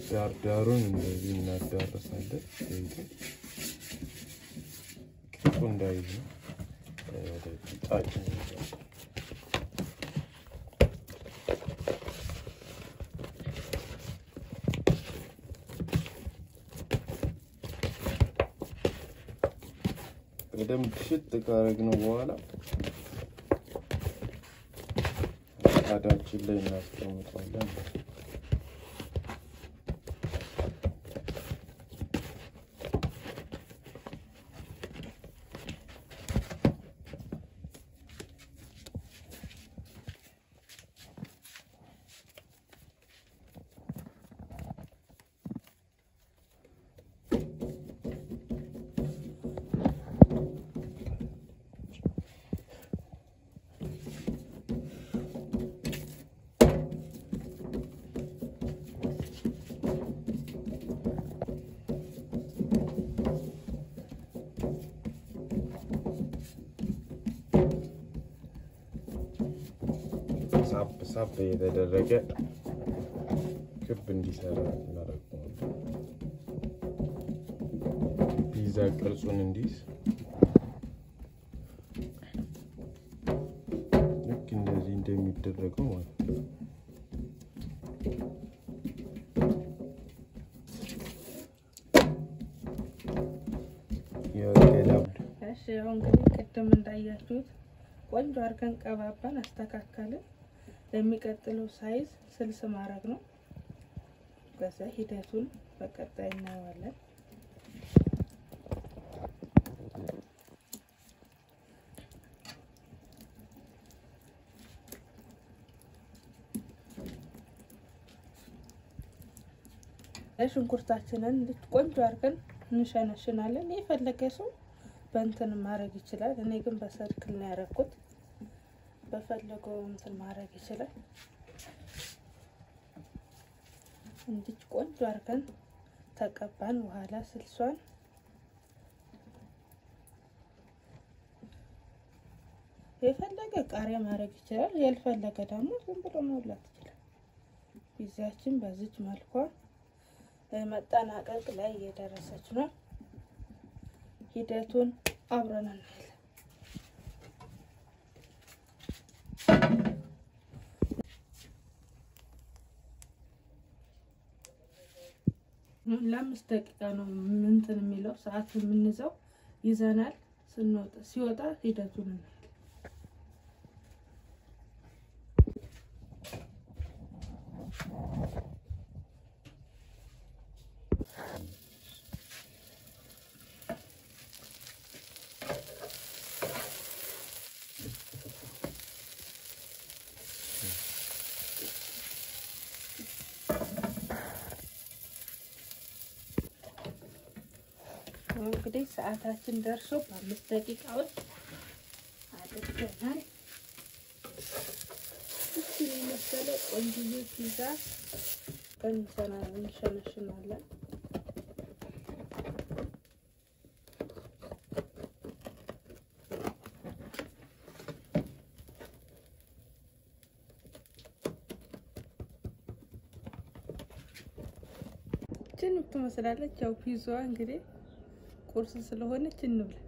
ዳር ዳሩን እንደዚህ እናዳረሳለን። ቅርጹ እንዳይዝ ነው። ወደ ቂጣችን በደንብ ሽጥ ካረግነው በኋላ ምጣዳችን ላይ እናስቀምጠዋለን። ሳብ ሳብ የተደረገ ክብ እንዲሰራ እናደርገዋለን። ፒዛ ቅርጹን እንዲይዝ ልክ እንደዚህ እንደሚደረገው ማለት ነው። እሺ ያው እንግዲህ ቅድም እንዳያችሁት ቆንጆ አድርገን ቀባባን አስተካከልን። ለሚቀጥለው ሳይዝ ስልስ ማድረግ ነው። ከዛ ሂደቱን በቀጣይ እናየዋለን። ሽንኩርታችንን ቆንጆ አድርገን እንሸነሽናለን። የፈለገ ሰው በእንትን ማድረግ ይችላል። እኔ ግን በሰርክል ነው ያደረኩት። በፈለገው እንትን ማድረግ ይችላል። እንዲች ቆንጆ አድርገን ተቀባን። በኋላ ስልሷን የፈለገ ቃሪያ ማድረግ ይችላል። ያልፈለገ ደግሞ ዝም ብሎ መብላት ይችላል። ፒዛችን በዚች መልኳ መጠናቀቅ ላይ እየደረሰች ነው። ሂደቱን አብረን እናያለን። ለአምስት ደቂቃ ነው እንትን የሚለው ሰዓት የምንይዘው ይዘናል። ስንወጣ ሲወጣ ሂደቱን እናያለን። እንግዲህ ሰዓታችን ደርሶ በአምስት ደቂቃ ውስጥ አድርገናል። እችን የመሰለ ቆንጆዬ ፒዛ እንሸነሽናለን። እችን ትመስላለች። ያው ፒዛዋ እንግዲህ ቁርስ ስለሆነች እንብላ።